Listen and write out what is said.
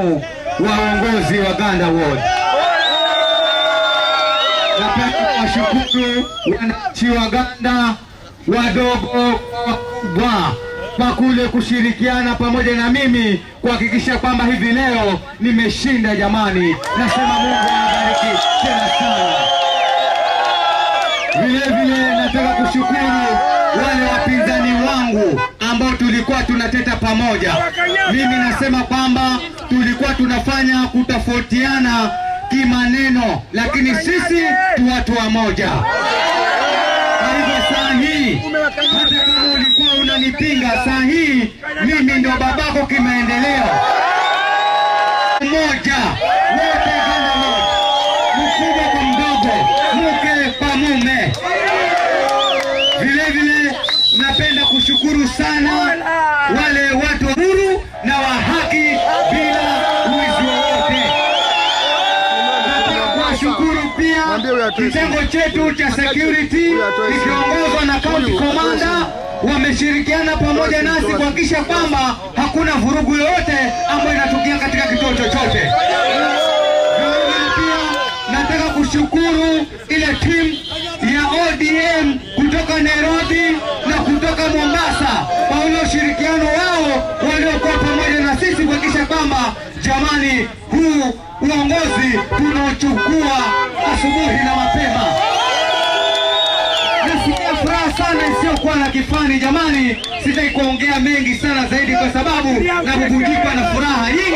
waongozi wa Ganda Ward. Napenda kuwashukuru wananchi wa Ganda wadogo kwa wakubwa kwa kule kushirikiana pamoja na mimi kuhakikisha kwamba hivi leo nimeshinda. Jamani, nasema Mungu awabariki tena sana. Vile vile nataka kushukuru wale wapinzani wangu ambao tulikuwa tunateta pamoja. Mimi nasema kwamba tulikuwa tunafanya kutofautiana kimaneno, lakini sisi tu watu wa moja. Kwa hivyo saa hii, hata kama ulikuwa unanipinga, saa hii mimi ndio babako kimaendeleo. Moja wote Ganda Lodge, mkubwa kwa mdogo, mke kwa mume. Vile vile napenda kushukuru sana wale watu huru na wa haki bila wizi wowote. Nataka kuwashukuru pia kitengo chetu cha security ikiongozwa na county commander wameshirikiana pamoja nasi kuhakikisha kwamba hakuna vurugu yoyote ambayo inatokea katika kituo chochote. Vilevile pia nataka kushukuru ile timu ya ODM kutoka Nairobi na kutoka Mombasa kwa ule ushirikiano wao waliokuwa pamoja na sisi kuhakikisha kwamba jamani, huu uongozi tunaochukua asubuhi na mapema. Nasikia furaha sana isiyokuwa na kifani jamani, sitaki kuongea mengi sana zaidi kwa sababu nabubujikwa na furaha hii